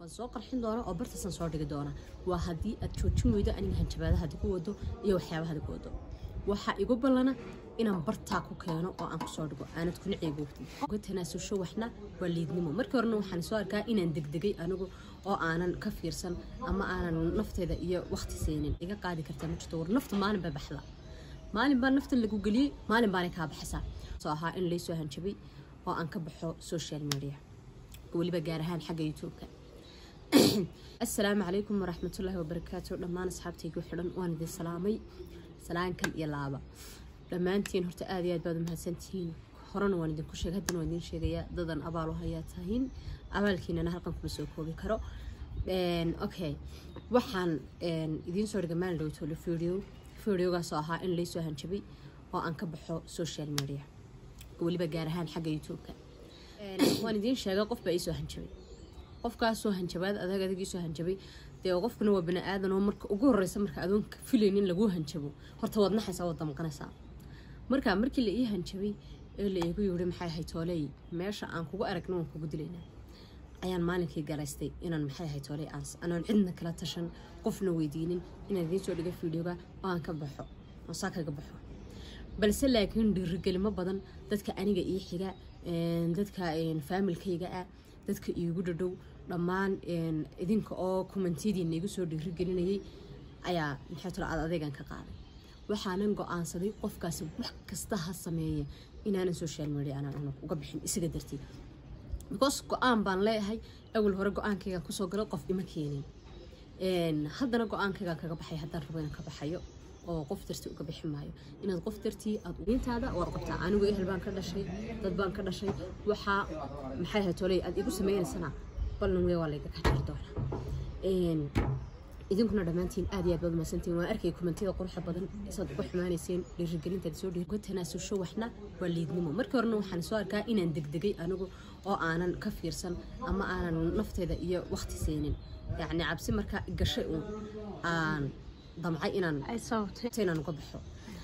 waan soo qarxin doona oo bartaasaan soo dhigi doona waa haddii aad joojin weydo aniga hanjabaadaha hadi ku wado iyo waxyaabaha hadi ku wado waxaa igu ballana inaan bartaa ku keeno oo aan kusoo dhigo aanad kuna ceegoogtin uga tanaasusho waxna waa liidnimo markii horena waxaan soo arkaa inaan degdegay anigu oo aanan ka fiirsan ama aanan nafteeda iyo waqti siinin iga qaadi kartaa ma jirto war nafta maalin baa baxda maalin baa nafta lagu geliyey maalin baanay kaa baxaysaa soo ahaa in laysoo hanjabay oo aan ka baxo social media weliba gaar ahaan xagga youtube-ka assalaamu calaykum waraxmatullaahi wabarakaatu dhammaan asxaabtaygu xidhan waan idin salaamay salaankan iyo laaba dhammaantiin horta aad iyo aad baad umahadsantihiin horena waan idinku sheegay haddana waan idin sheegayaa dadan abaal u hayaa tahiin abaalkiinana halkan kuma soo koobi karo okay waxaan idiin soo dhigay maalin dhowtolo video videogaasoo ahaa in laysoo hanjabay oo aan ka baxo social media weliba gaar ahaan xagga youtube-ka waan idiin sheegay qof baa iisoo hanjabay qofkaasoo hanjabaad adag adagiisoo hanjabay dee qofkuna waa bani aadan oo marka ugu horeysa marka adoonka filaynin laguu hanjabo horta waad naxaysaa waad damqanaysaa marka markii la ii hanjabay ee la iigu yiri maxay ahayd tooley meesha aan kugu aragna waan kugu dilaynaa ayaan maalinkii garaystay inaan maxay ahayd tooley aan anaan cidna kala tashan qofna weydiinin inaan idiin soo dhiga fideoga oo aan ka baxo oo saa kaga baxo balse laakiin dhiirigelimo badan dadka aniga ii xiga dadka faamilkayga ah dadka iigu dhadhow dhammaan idinka oo kommentiyadiina igu soo dhiirigelinayay ayaa maxay talo aad adeegan ka qaaday waxaanan go-aansaday qofkaasi wax kasta ha sameeya inaanan social media aanan uga bixin isaga darteed because go-aan baan leeyahay awal hore go-aankaygaan kusoo galay qof ima keenin haddana go-aankaygaan kaga baxay haddaan rabo inaan ka baxayo oo qof darti uga bixi maayo inaad qof dartii aad intaada waad qabtaa anigu ehel baan ka dhashay dad baan ka dhashay waxaa maxay ahayd toley aad igu sameynaysana ballan wey waa layga kajar doonaa idinkuna dhammaantiin aad iyo aad baad mahadsantiin waan arkay kommentiyada quruxda badan isaad uga xumaanayseen dhiirigelintaad soo dhiir uga tanaasusho waxna waa liidnimo markii horena waxaan soo arkaa inaan degdegay anigu oo aanan ka fiirsan ama aanan nafteeda iyo waqti siinin yacni cabsi markaa gashay uun aan damcay inaan inaan uga baxo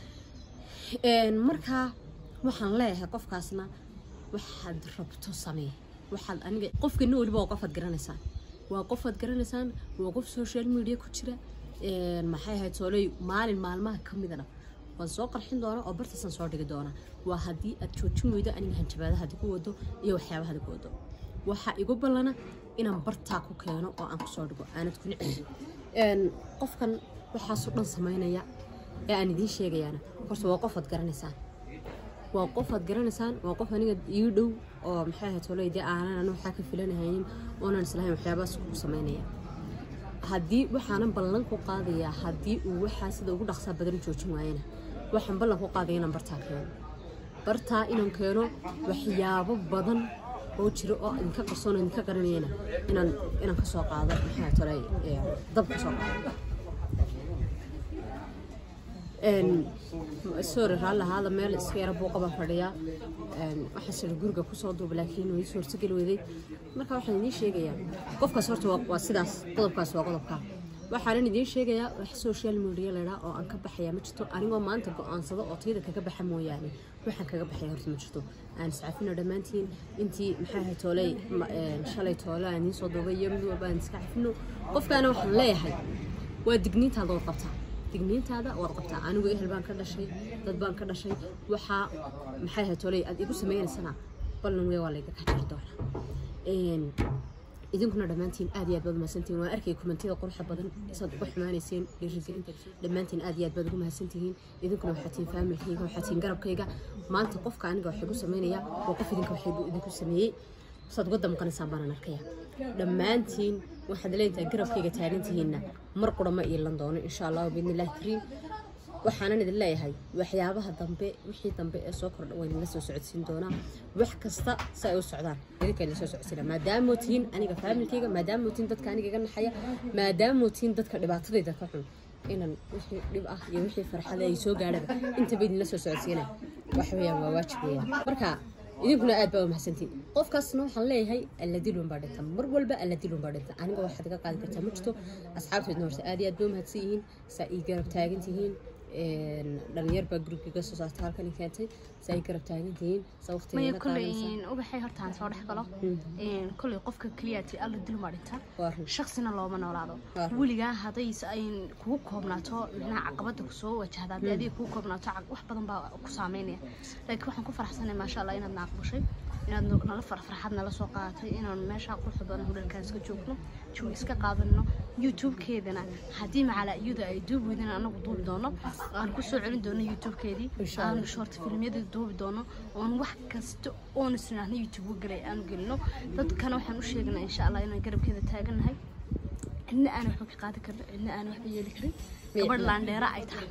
markaa waxaan leeyahay qofkaasna waxaad rabto samee waxaad aniga qofkana weliba waa qofaad garanaysaan waa qofaad garanaysaan waa qof social media ku jira maxay ahayd sooley maalin maalmaha ka midana waan soo qarxin doona oo bartaasaan soo dhigi doona waa haddii aad joojin weydo aniga hanjabaadaha hadi ku wado iyo waxyaabaha hadi ku wado waxaa igu ballana inaan bartaa ku keeno oo aan kusoo dhigo aanad kuna celin qofkan waxaasoo dhan samaynaya ee aan idiin sheegayaana horta waa qofaad garanaysaan waa qofaad garanaysaan waa qof aniga ii dhow oo maxay ahayd toley dee aanan anu waxaa ka filanahaynin oonan islahayn waxyaabahaas ku samaynaya haddii waxaanan ballan ku qaadayaa haddii uu waxaa sida ugu dhaqsaa badan joojin waayana waxaan ballan ku qaadaya inaan bartaa keeno bartaa inaan keeno waxyaabo badan oo jiro oo idinka qarsoon idinka qaranayana inaan inaan ka soo qaado maxay toley dab ka soo qaado sorry raallahaada meel iska yara buuqa baan fadhiyaa waxaa sira guriga kusoo duuba laakiin way suurtageli weyday marka waxaan idiin sheegayaa qofkaas horta waa sidaas qodobkaas waa qodobka waxaanan idiin sheegayaa wax social media laydhaa oo aan ka baxayaa ma jirto anigoo maanta go-aansado oo tayada kaga baxa mooyaane waxaan kaga baxaya horta ma jirto aan iscafino dhammaantiin intii maxay ahayd tooley shalay toole aan idiin soo duubay iyo mid walba aan iska cafino qofkaana waxaan leeyahay waa digniintaada wad qabtaa digniintaada waad qabtaa anigu ehel baan ka dhashay dad baan ka dhashay waxaa maxay ahayd toley aad igu sameynaysana ballan wey waa layga kajar doonaa idinkuna dhammaantiin aad iyo aad baad mahadsantihiin waan arkay kommentiyada quruxda badan isaad uga xumaanayseen dhiirigelinta dhammaantiin aad iyo aad baad ugu mahadsantihiin idinkuna waxaa tihiin faamilkayga waxaa tihiin garabkayga maanta qofka aniga waxay gu sameynaya waa qof idinka waxay idinku sameeyey saad uga damqanaysaan baanaan arkaya dhammaantiin waxaad leedahay garabkayga taagantihiinna mar qura ma iilan doono insha allahu biidnillahi kariim waxaanan idin leeyahay waxyaabaha dambe wixii dambe ee soo kordha waa idinla soo socodsiin doonaa wax kasta si ay u socdaan idinka idin soo socodsiina maadaamoo tihiin aniga faamilkayga maadaamoo tihiin dadka aniga iga naxaya maadaamoo tihiin dadka dhibaatadayda ka xun inaan wixii dhib ah iyo wixii farxada ay soo gaadhaba intaba idinla soo socodsiina wax weeyaan waa waajib weeyaan marka idinkuna aad baa mahadsantiin qofkaasna waxaan leeyahay alladilun baa dhinta mar walba alladilun baa dhinta aniga waxaad iga qaadi kartaa ma jirto asxaabteedna horta aad iyo aad baa mahadsan yihiin saa ii garab taagan tihiin dhalinyar baa gurigga soo saartay halkan keentay si ay garab taagan tihiin sa maya waqtigeeda kolley qaadanaysa ubaxay hortaan soo dhex galo kolley qofka keliyaati alla dulma dhinta waa run shaksina looma noolaado Waa. weligaa hadday s- ay kugu koobnaato micnaha caqabada kusoo wajahda haddii adiga kugu koobnaato caq- wax badan baa ku saameynaya laakiin waxaan ku faraxsanay maasha allah inaad naaqbashay inaad no- nala far- farxad nala soo qaadatay inaan meesha quruxda badan hudhalkaan iska joogno jawi iska qaadano youtube-keedana haddii macala iyada ay duubi weydin anagu duubi doono aan kusoo celin doono youtube-keedii Insha aan Allah. short filmyadii duubi doono oon wax kasta oon isnaahna youtube u galay aan gelino dadkana waxaan u sheegnaa insha allah inaan garabkeeda taaganahay cidna aan waxba ka qaadi karin cidna aan waxba yeeli karin Miya- gabadh laandheera ay tahay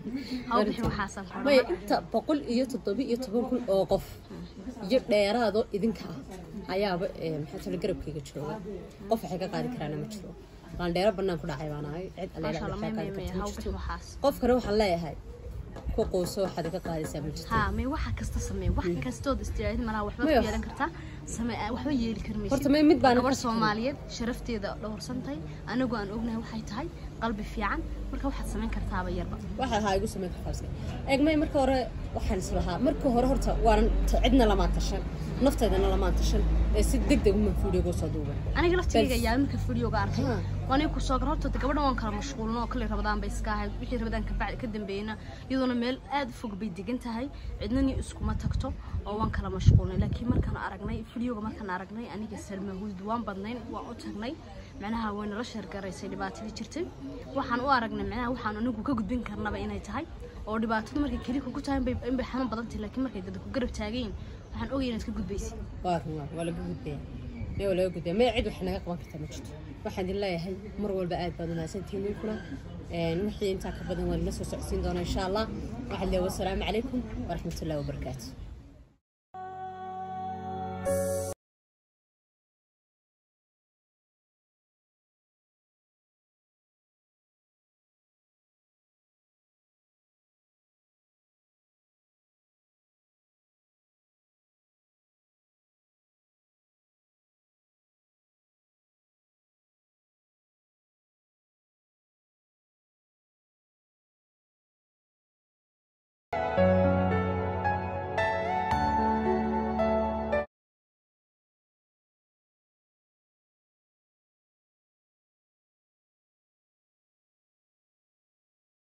haw bixin waxaasan ku maya inta boqol iyo toddoba iyo toban kun oo qof iyo dheeraadoo idinka ah ayaaba eh, maxaa tala garabkayga jooga qof waxay ka qaadi karaana ma jiro laandheero bannaan ku dhacay baan ahay cid maasha allah may alleela may may qaadi haw karta ma bixin jirto waxaas qofkana waxaan leeyahay ku quuso waxaad iga qaadaysaa ma jirto ها ما waxa kasta samee wax kastood istiyaadid malaha waxba Maya. ku yeelan kartaa samee waxba yeeli kar maysid horta may mid baan gabar Soomaaliyeed sharafteeda dhowrsantay anigu aan ognahay waxay tahay qalbi fiican marka waxaad sameyn kartaaba yarba waxa ahaa igu samayn kartaa iska eegmay marka hore waxaan islahaa marka hore horta waanan t- cidna lamaan tashan nafteedana lamaan tashan ee si deg deg uma fuudhigo soo duuban aniga laftigayga ayaa marka videoga arkay Ha. waan ku soo gaar horta gabadhan waan kala mashquulno oo kale rabadaan bay iska ahayd wixii rabadaan ka bacdi ka dambeeyna iyadoona meel aad u fog bay degan tahay cidnani iskuma tagto oo waan kala mashquulnay laakiin markaan aragnay videoga markaan aragnay aniga salma hud waan badnayn waan u tagnay macnaha way nala sheergaraysay dhibaatadii jirtay waxaan u aragnay macnaha waxaan anigu ka gudbin karnaba inay tahay oo dhibaatadu markay keli kugu tahay inbay inbay xanuun badan tahay laakiin markay dad ku garab taagayin waxaan ogay inaad ka gudbaysid waa run waa waa laga gudbaya mee waa laga gudbaya mee cid wax naga qaban karta ma jirto waxaan idin leeyahay mar walba aad baad umahadsantihiin ninkuna Een, wixii intaa ka badan waan la soo socodsiin doonaa insha allah waxaan leeyahay wasalaamu calaykum waraxmatullahi wabarakaatu